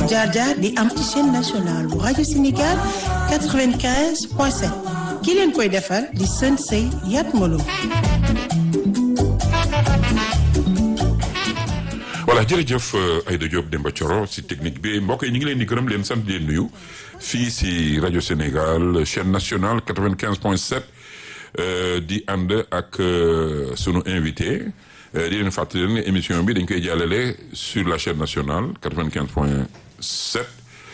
jaar jaar di am ci chaîne nationale bu rajo Sénégal 95 point 7 ki leen koy defar di sën sëy Yat Malo. voilà jërëjëf Aïda Diop Demba Thioro si technique bi mbokk yi ñu ngi leen di gërëm leen sant leen nuyu fii si rajo Sénégal chaîne nationale 95 point 7 di ànd ak sunu invité di leen fàttali leen émission bi dañ koy jàllale sur la chaîne nationale 95 point 7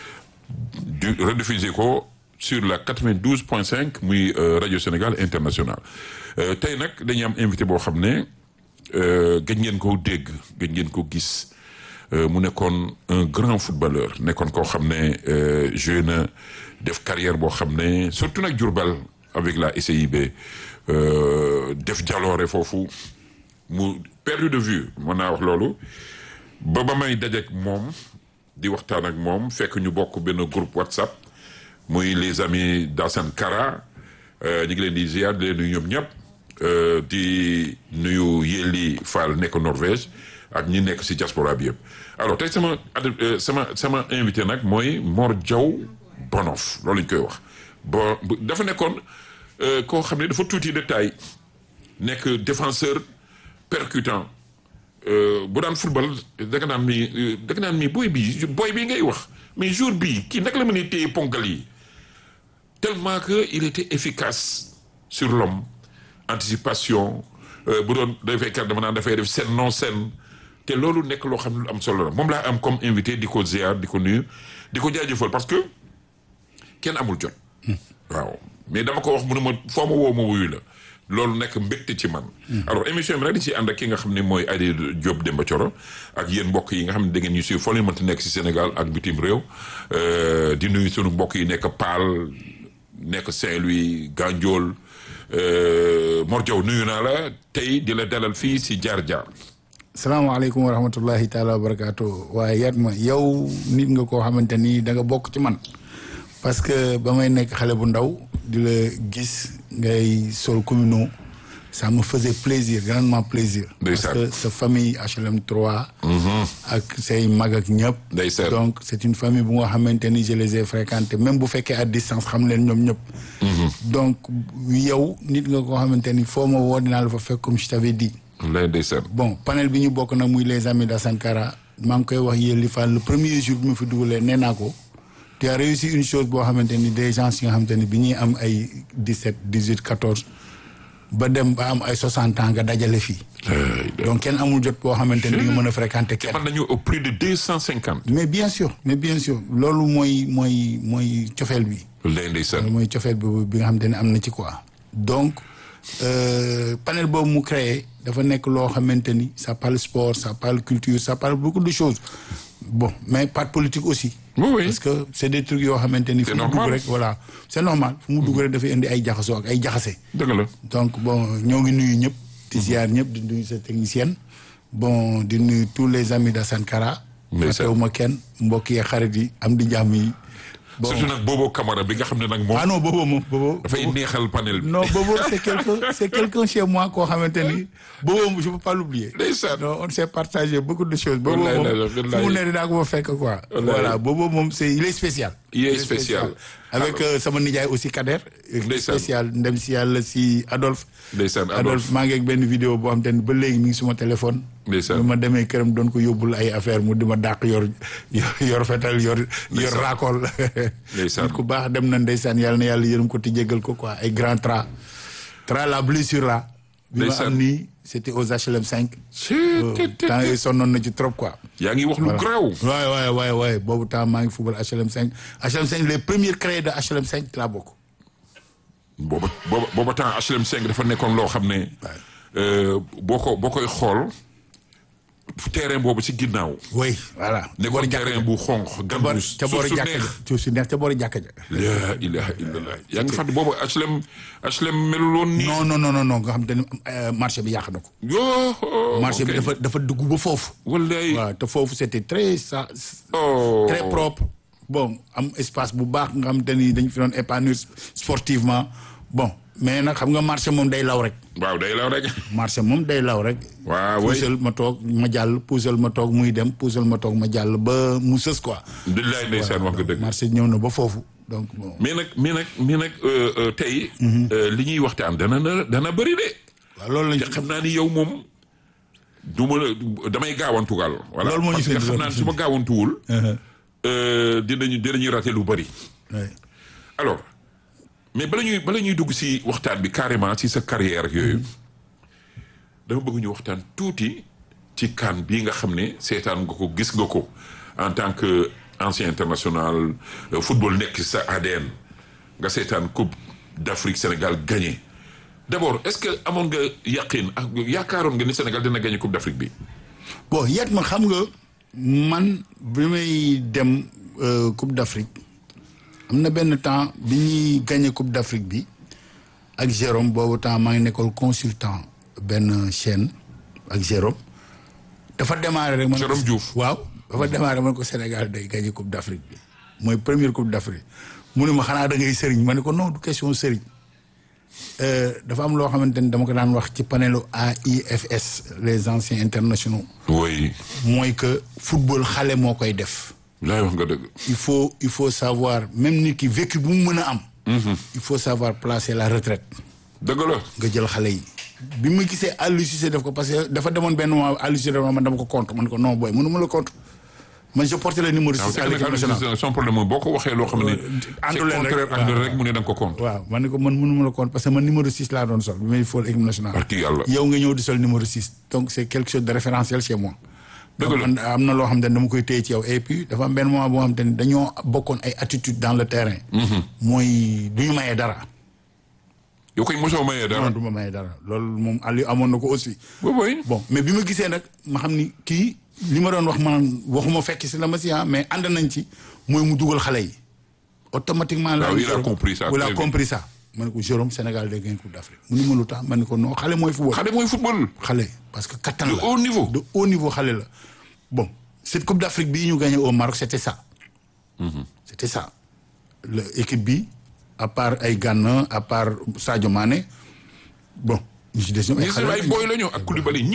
du rediffusé ko sur la 92 point 5 muy rajo Sénégal international tey nag dañuy am invité boo xam ne gëj ngeen ko dégg gëj ngeen ko gis mu nekkoon un grand footballeur nekkoon koo xam ne joué na def carrière boo xam ne surtout nag Diourbel avec la SIB def jaloore foofu mu perdu de vue mën naa wax loolu ba ba may dajeek moom di waxtaan ak moom fekk ñu bokk benn groupe WhatsApp muy les amis d'Assane Kara ñu ngi leen di ziar di leen nuyu ñoom ñëpp di nuyu Yelli Fall nekk Norvège ak ñi nekk ci diaspora bi yëpp alors tey sama sama sama invité nag mooy Mor Diaw Bonof loolu ñu koy wax bon dafa nekkoon koo xam ne dafa tuuti de taille nekk défenseur percutant bu daan football da nga naan mi da nga naan mi booy bii booy bii ngay wax mais jour bii kii naka la mën a téye ponkal yi tellement que il était efficace sur l'homme anticipation bu doon dafay kar dama naan dafay def scène non scène te loolu nekk loo xam ne lu am solo la moom laa am comme invité di ko ziar di ko nuyu di ko jaajëfal parce que kenn amul jot waaw mais dama ko wax mu ne ma foo ma woo ma wuyu la loolu nekk mbégte ci man alors émission bi nag di ci ànd ak ki nga xam ne mooy Aïda Diop Demba Thioro ak yéen mbokk yi nga xam ne da ngeen ñu suivre foo leen mënti nekk si Sénégal ak bitim réew di nuyu sunu mbokk yi nekk Paal nekk Saint-Louis Gandiol Mor Diaw nuyu naa la tey di la dalal fii si jaar jaar salaamaaleykum wa rahmatullahi taala wa barakaatu waaye yat ma yow nit nga koo xamante ni da nga bokk ci man parce que ba may nekk xale bu ndaw di la gis ngay sol communaux ça me faisait plaisir grandement plaisir parce que sa famille HLM 3 ak say mag ak ñëpp donc c'est une famille bu nga xamante ni je les ai fréquentés même bu fekkee à distance xam leen ñoom ñëpp donc yow nit nga koo xamante ni foo ma woo dinaa la fa fekk comme je t'avais dit lay ndeysaan bon panel bi ñu bokk nag muy les amis d'Assane Kara maa ngi koy wax yéen li Fall le premier jour bi ma fi dugalee nee naa ko tu as réussi une chose boo xamante ni des gens yi nga xamante ni bi ñuy am ay dix-sept dix-huit quatorze ba dem ba am ay soixante ans nga dajale fii donc kenn amul jot boo xamante ni di nga mën a fréquenter kenn man nañu au plus de deux cent cinquante mais bien sûr mais bien sûr loolu mooy mooy mooy cofeel bi lay ndeysaan loolu mooy cofeel bi bi nga xamante ni am na ci quoi donc panel boobu mu créé dafa nekk loo xamante ni ça parle sport ça parle culture ça parle beaucoup de choses bon mais pas politique aussi. oui oui parce que c'est des trucs yoo xamante ni. fu mu dugg rek voilà c'est normal fu mu dugg rek dafay indi ay jaxasoo ak ay jaxase. dëgg la donc bon ñoo ngi nuyu ñëpp. di ziar ñëpp di nuyu sa technicienne. bon di nuyu tous les amis d'Assane Kara. ndeysaan ma kenn mbokk yi xarit yi am di jàmm yi. bon surtout nag Bobo Camara bi nga xam ne nag moom. ah non Bobo moom Bobo. dafay neexal panel bi. non Bobo c'est quelqu'un c'est quelqu'un chez moi koo xamante ni Bobo je peux pas l'oublier. ndeysaan non on s'est partagé beaucoup de choses. Bobo wallaay moom wallaay fu mu ne dinaa ko fa fekk quoi. voilà Bobo moom c'est il est spécial. il est spécial. avec sama nijaay aussi Kader. ndeysaan spécial ndem si yàlla si Adolphe. ndeysaan Adolphe maa ngi ak benn vidéo boo xam te ne ba léegi mi ngi suma téléphone. ndeysaan ma demee këram doon ko yóbbul ay affaire mu di ma dàq yor yor fetal yor. yor raakool. ndeysaan ku baax dem na ndeysaan yàlla na yàlla yërëm ko ti jégal ko quoi ay grand tra. tra la blessure là. bi ma am nii c'était aux HLM 5. temps yii sonnoon na ci trop quoi. yaa ngi wax lu garaaw. waay waay waay waay boobu temps maa ngi football HLM 5 HLM 5 les premiers créés de HLM 5 laa bokk. booba booba booba temps HLM 5 dafa nekkoon loo xam ne. boo ko boo koy xool terrain boobu ci ginnaaw. oui voilà. nekkoon terrain bu xonq. gàncax ca boori jàkka ja suuf si neex ca boori jàkka ja. la ilaha illallah yaa ngi fàttali boobu HLM HLM melul woon nii. non non non non nga xam te ne marché bi yàq na ko. yoo. marché bi dafa dafa dugg ba foofu. wallaay waaw te foofu c'était très ça. oh très propre. bon am espace bu baax nga xam te ni dañ fi doon épanouir sportivement bon mais nag xam nga marché moom day law rek waaw day law rek. marché moom day law rek waaw way puusal ma toog ma jàll puusal ma toog muy dem puusal ma toog ma jàll ba mu sës quoi billaay ndeysaan wax nga dëgg. marché ñëw na ba foofu donc bon mais nag mais nag mais nag euh, euh, tey. euh, li ñuy waxtaan dana na dana bëri de. waaw loolu lañ te xam naa ni yow moom du ma la damay gaawantugal. voilà Loolu moo ñu parce que fi indi, xam naa ni su ma gaawantuwul. euh, dinañu dinañuy raté lu bëri. Ouais. alors mais bala ñuy bala ñuy dugg si waxtaan bi carrément si sa carrière ak yooyu dama bëgg ñu waxtaan tuuti ci kan bii nga xam ne seetaan nga ko gis nga ko en tant que ancien international euh, football nekk sa ADN nga seetaan coupe d'Afrique Sénégal gagné d'abord est-ce que amoon nga yaqin ak yaakaaroon nga ni Sénégal dina gagné coupe d'Afrique bi. bon yet ma xam nga man bi may dem euh, coupe d'Afrique am na benn temps bi ñuy gagné coupe d'Afrique bi ak Jérôme boobu temps maa ngi nekkoon consultant benn chaîne ak Jérôme dafa démarré rek. man Jérôme Diouf. waaw dafa démarré man ko Sénégal day gagné coupe d'Afrique bi mooy première coupe d'Afrique mu ne ma xanaa da ngay sëriñ ma ne ko non du question sëriñ Euh, dafa am loo xamante ni dama ko daan wax ci panelu AIFS les anciens internationaux. oui mooy que football xale moo koy def laay wax nga dëgg. il faut il faut savoir même nit ki vécu bu mu mën a am il faut savoir placer la retraite dëgg la. nga jël xale yi bi ma gisee Aliou Cissé def ko parce que dafa demoon benn mois Aliou Cissé dafa man dama ko contre man ko non booy mënu ma la contre man je portais le numéro waaw 6 à l'équipe nationale son problème mooy boo ko waxee loo xam ne. c'est àndu leen rek, contraire ànd waaw. rek mu ne da nga ko compte. waaw man ne ko man mënu ma la contre parce que man numéro 6 laa doon sol bi may fool équipe nationale Barki yàlla. yow nga ñëw di sol numéro 6 donc c'est quelque chose de référentiel chez moi Dëgg donc la. man am na loo xam ne dama koy téye ci yow et puis dafa am benn moment boo xam te ne dañoo bokkoon ay attitude dans le terrain mooy du ñu mayee dara yow koy mosoo mayee dara. non du ma mayee dara loolu moom Aliou amoon na ko aussi boobu bon mais bi ma gisee nag ma xam ni kii li ma doon wax man waxuma fekk si la ma si ah mais ànd nañ ci mooy mu dugal xale yi automatiquement la Waaw, il a compris ça, il a très bien. compris ça ma ne ko Jérôme Sénégal day gagner coupe d'Afrique mu ni ma lu tax ma ne ko non xale mooy football xale mooy football. xale parce que kattan de la haut niveau. de haut niveau xale la bon cette coupe d'Afrique bii ñu gagné au Maroc c'était ça c'était ça le équipe bi à part ay Gana à part Sadio Mané bon ñu si des ñoom ay ñi si xale ay lañu. booy la ñu ak Koulibaly